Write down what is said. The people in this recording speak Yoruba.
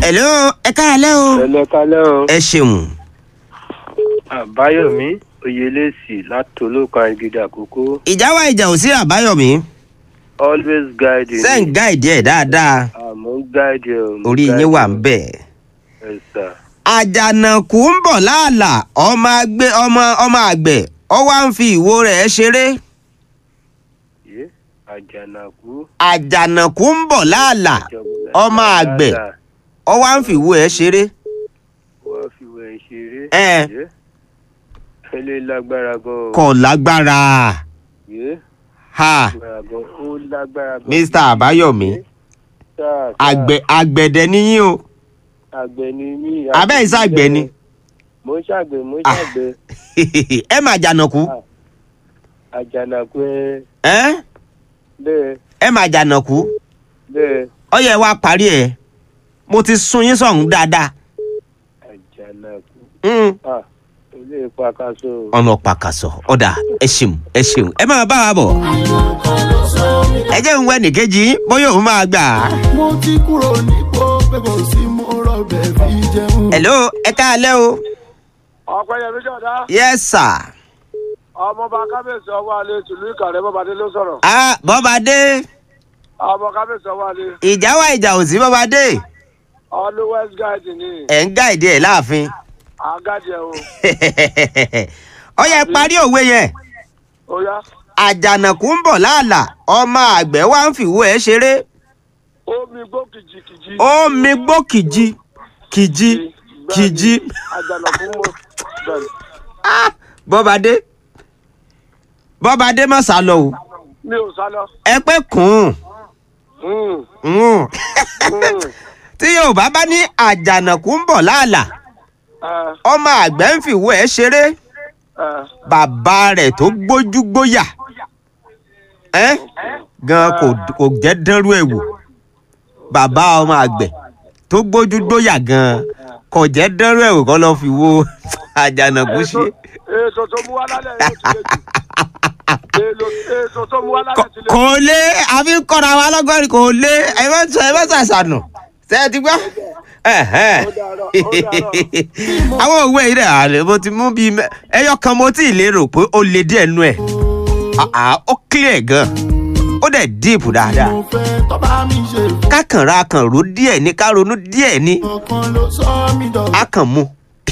hello ẹ káàlẹ́ o. ẹlẹ́kálẹ́ o ẹ ṣeun. àbáyọ̀mí oyelèsì látòlókan agídí àkókò ìjà wa ìjà ò sí àbáyọ̀mí. always guide you sẹ́ǹ gáìdì ẹ̀ dáadáa àmọ́ guide you mo orí guide yín wà you. ń bẹ̀. Yes, sir. àjànàkú ń bọ̀ láàlà ọmọ àgbẹ̀ ọmọ ọmọ àgbẹ̀ ọ wá ń fi ìwo rẹ̀ ṣeré. Yé, àjànàkú àjànàkú ń bọ̀ láàlà ọmọ àgbẹ̀ ọ wá ń fi ìwo ẹ̀ ṣeré. wọ́n fi wẹ̀ ṣeré Ẹ. Yé, ẹlẹ́ lágbára gan o kò lágbára. Yé, ha lágbára gan ó lágbára gan mr àbáyọ̀mí Sáà, sáà, àgbẹ̀ àgbẹ̀dẹ níyìn o àgbẹ̀ ni mí abẹ́ ìsá àgbẹ̀ ni mo ń ṣàgbẹ̀ mo ń Ah. ṣàgbẹ̀ ẹ mà jànàkú àjànàkú ẹ ẹ bẹ́ẹ̀ ẹ mà jànàkú bẹ́ẹ̀ ó yẹ wá parí ẹ mo ti sun yín sọ̀hún dáadáa. àjànàkú Mm. ah ilé ìpàkàṣọ ọ̀nà pàkàṣọ ọ̀dà ẹ ṣeun ẹ ṣeun ẹ máa bá wa bọ̀. ẹ jẹ́ ń wẹ́ nìkejì yín, bóyá òun máa gbà á. mo ti kúrò nípò pé kò sí mo rọbẹ̀ fi jẹun. hello ẹ káalẹ́ o. ọ̀pẹ̀yẹmí jọ̀dá yes sir. ọmọọba kábíyèsí ọwọ́ alẹ́ tìlú ìkàrẹ́ bọ́badé ló sọ̀rọ̀ ah bọ́badé ọmọ kábíyèsí ọwọ́ alẹ́ ìjà wa ìjà ò sí bọ́badé always guide ni ẹ̀ ń gáìdì ẹ̀ láàfin. àgádì ẹ̀ o ó yẹ parí òwe yẹn ó yá àjànàkú ń bọ̀ láàlà ọmọ àgbẹ̀ wa ń fìwé ẹ̀ ṣeré omi gbó kìjìkìjì ó mi gbó kìjì kìjì kìjì àjànàkú mọ̀ bẹ́ẹ̀ Ah, bọ́badé bọ́badé má sá lọ o mi ò sá lọ. ẹ pé kùn Mm, ún mm, tí yorùbá bá ní àjànàkú ń bọ̀ láàlà eh, ọmọ àgbẹ̀ ń fìwé ẹ̀ ṣeré eh, bàbá rẹ̀ tó gbójú gbóyà ẹ́ gan kò kò jẹ́ dánrú ẹ̀ wò bàbá ọmọ àgbẹ̀ tó gbójú gbóyà gan kò jẹ́ dánrú ẹ̀ wò kọ́ lọ́ọ́ fi wo àjànàkú ṣe. ètò tó mú wá lálẹ́ yóò ti lè jù Èlò- ètò tó mú wá lálẹ́ ti lè kò lé àfi ń kọ́ra wa lọ́gọ́rin kò lé ẹ má sọ ẹ má ṣàṣànù ṣe é ti gbọ́. Ẹ̀hẹ́n. Ó dàárọ̀, ó dàárọ̀. àwọn òwe yìí rẹ̀ àlè mo ti mú bíi mẹ́- ẹyọ kan mo tí ì lérò pé ó le díẹ̀ nú ẹ̀ àá ó clear gan ó dẹ̀ deep dáadáa mo fẹ́ tọ́ba mi ṣe fún kákànra kan ro díẹ̀ ní ká ronú díẹ̀ ní ọkàn ló sọ mí dọ̀gba. á kàn mú